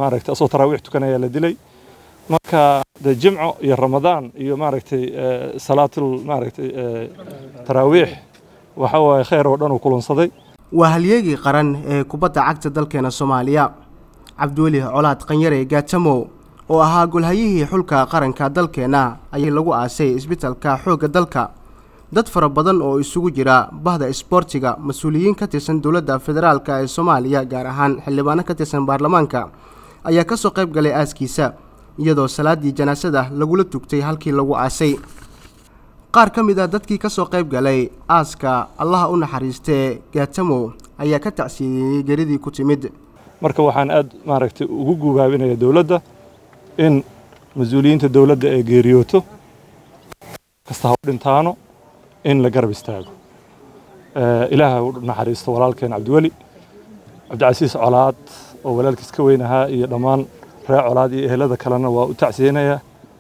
maaragtay asoo taraawiix tukanaya la dilay marka de jimco iyo ramadaan iyo maaragtay salaatul maaragtay taraawiix waxa waaye khayr oo dhan uu kulansaday waa halyeegii qaran ee kubadda cagta dalkeena soomaaliya cabdiweli colaad qanyare gaatamo oo ahaa golhayihii xulka qaranka dalkeenna ayaa lagu aasay isbitalka xoogga dalka dad fara badan oo isugu jira bahda isboortiga mas-uuliyiin ka tirsan dowladda federaalk ee soomaaliya gaar ahaan xildhibaano ka tirsan baarlamaanka ayaa kasoo qayb galay aaskiisa iyadoo salaadii janaasada lagula tugtay halkii lagu aasay qaar ka mid a dadkii kasoo qayb galay aaska allaha u naxariistee gaatamo ayaa ka tacsiiyeyey geridii ku timid marka waxaan aad maaragtay ugu gubaabinaya dowladda in mas-uuliyiinta dowladda ee geeriyooto kasta ha u dhintaano in la garab istaago ilaaha u naxariisto walaalkeen cabdiweli cabdicasiis colaad oo walaalkiis ka weyn ahaa iyo dhammaan reer colaad iyo ehelada kalena waa u tacsiyeynayaa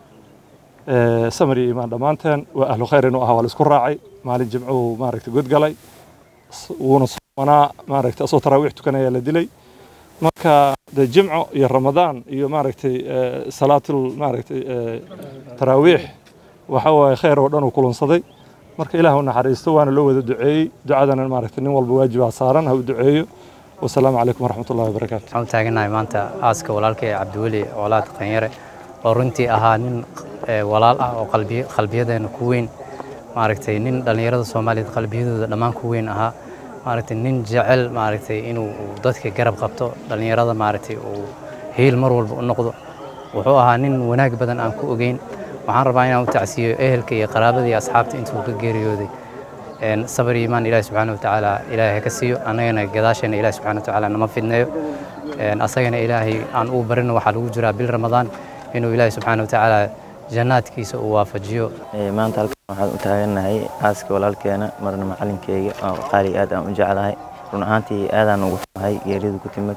samar iyo imaan dhammaanteen waa ahlu khayr inuu ahaa waa la isku raacay maalin jimcuhu maaragtay godgalay wuuna soomanaa maaragtay asoo taraawiix tukanaya la dilay marka de jimco iyo ramadaan iyo maaragtay salaatul maaragtay taraawiix waxa waaye khayr oo dhan uu kulansaday marka ilaah u naxariisto waana loo wada duceeyey ducadana maaragtay nin walba waajibaa saaran ha u duceeyo wasalaamu calaykum waraxmatullahi wabarakaatu waxaan u taaganahay maanta aaska walaalkay cabdiweli colaad qanyare oo runtii ahaa nin walaal ah oo qalbiyadeena ku weyn maaragtay nin dhallinyarada soomaaliyeed qalbiyadooda dhammaan ku weyn ahaa maaragtay nin jecel maaragtay inuu dadka garab qabto dhallinyarada maaragtay uu hiil mar walba u noqdo wuxuu ahaa nin wanaag badan aan ku ogeyn waxaan rabaa inaan u tacsiiyo ehelka iyo qaraabada iyo asxaabta intuu ka geeriyooday sabar iyo imaan ilaahi subxaana watacaala ilaahay ka siiyo annagana gadaasheena ilaahi subxaana watacaala nama fidneeyo asagana ilaahay aan uu barino waxaa lagu jiraa bil ramadaan inuu ilaahi subxaana watacaala jannaadkiisa uu waafajiyo maanta halkan waxaan u taagannahay aaska walaalkeena marna macalinkeyga oo qaali aad aan u jeclahay run ahaantii aadaan ugu xumahay geeridu ku timid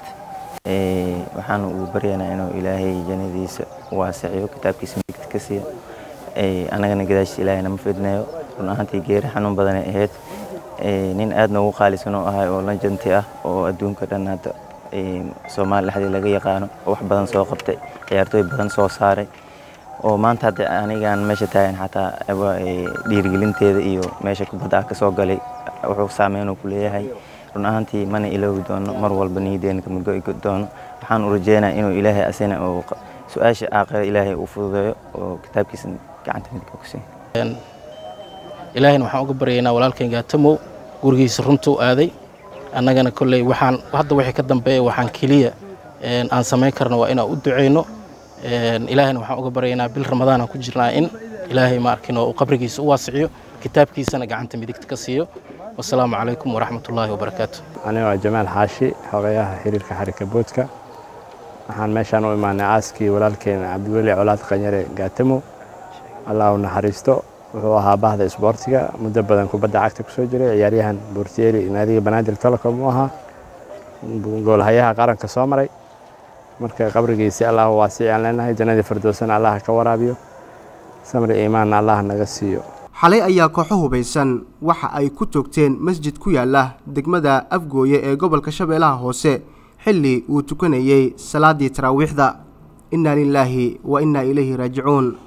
waxaan ugu baryaynaa inuu ilaahay jannadiisa waasiciyo kitaabkiisa midigta ka siiya annagana gadaashiisa ilaahay nama fidneeyo run ahaantii geeri xanuun badanay ahayd nin aad noogu qaalisan oo ahay oo lanjanti ah oo adduunka dhan hadda soomaali dhexdii laga yaqaano oo wax badan soo qabtay ciyaartooy badan soo saaray oo maanta hadda anigaan meesha taagan xataa dhiirigelinteeda iyo meesha kubadda ah ka soo galay wuxuu saameyn ku leeyahay run ahaantii mana iloobi doono mar walba niyadeena kama go'i doono waxaan u rajeynaa inuu ilaahay asina oo su-aasha aakhira ilaahay uu fududeeyo oo kitaabkiisa gacanta midka ku siiya ilaahayna waxaan uga baryaynaa walaalkan gaatamow gurigiisa runtuu aaday annagana kolley waxaan hadda wixii ka dambeeya waxaan keliya aan samayn karno waa inaan u ducayno ilaahayna waxaan uga baryaynaa bil ramadaan aan ku jirnaa in ilaahay ma arkin oo uu qabrigiisa u waasiciyo kitaabkiisana gacanta midigta ka siiyo wasalaamu calaykum waraxmatullaahi wabarakaatu aniga waa jamaal xaashi xogayaha xiriirka xarika boodka waxaan meeshaan u imaanay aaskii walaalkeena cabdiweli colaad qanyare gaatamo allah u naxariisto wuxuu ahaa bahda isboortiga muddo badan kubadda cagta kusoo jiray ciyaaryahan boortiyeeri naadiga banaadir telecom uu ahaa goolhayaha qaranka soo maray marka qabrigiisi allah waasici aan leenahay jannadii firdowsana allah ka waraabiyo samri iimaanna allah naga siiyo xalay ayaa kooxo hubaysan waxa ay ku toogteen masjid ku yaala degmada afgooye ee gobolka shabeellaha hoose xilli uu tukanayey salaadii taraawiixda innaa lilaahi wa innaa ilayhi raajicuun